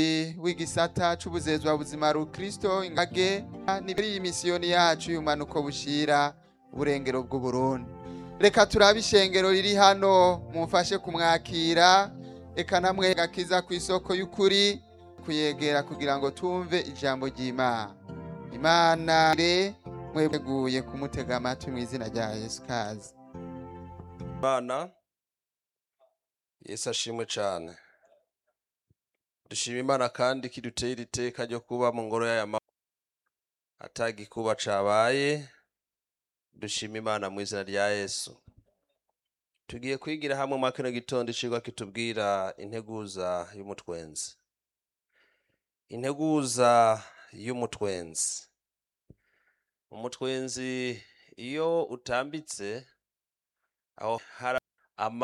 w'igisata c'ubuzezwa buzima rukristo ingage nibiri iyi misiyoni yacu y'umanuko bushira uburengero bw'uburundi reka turabe ishengero riri hano mumfashe kumwakira eka namwe gakiza ku isoko y'ukuri kuyegera kugira ngo tumve ijambo ry'imana imana re mweguye kumutega amatwi mu izina rya yesu kazi Imana Yesu ashimwe cyane dushima imana kandi kidutera iteka ryo kuba mu ngoro y'aya ma atagikuba cabaye dushima imana mu izina rya yesu tugiye kwigira hamwe muri kino gitondo icigwa kitubwira integuza y'umutwenzi integuza y'umutwenzi umutwenzi iyo utambitse aho hari ama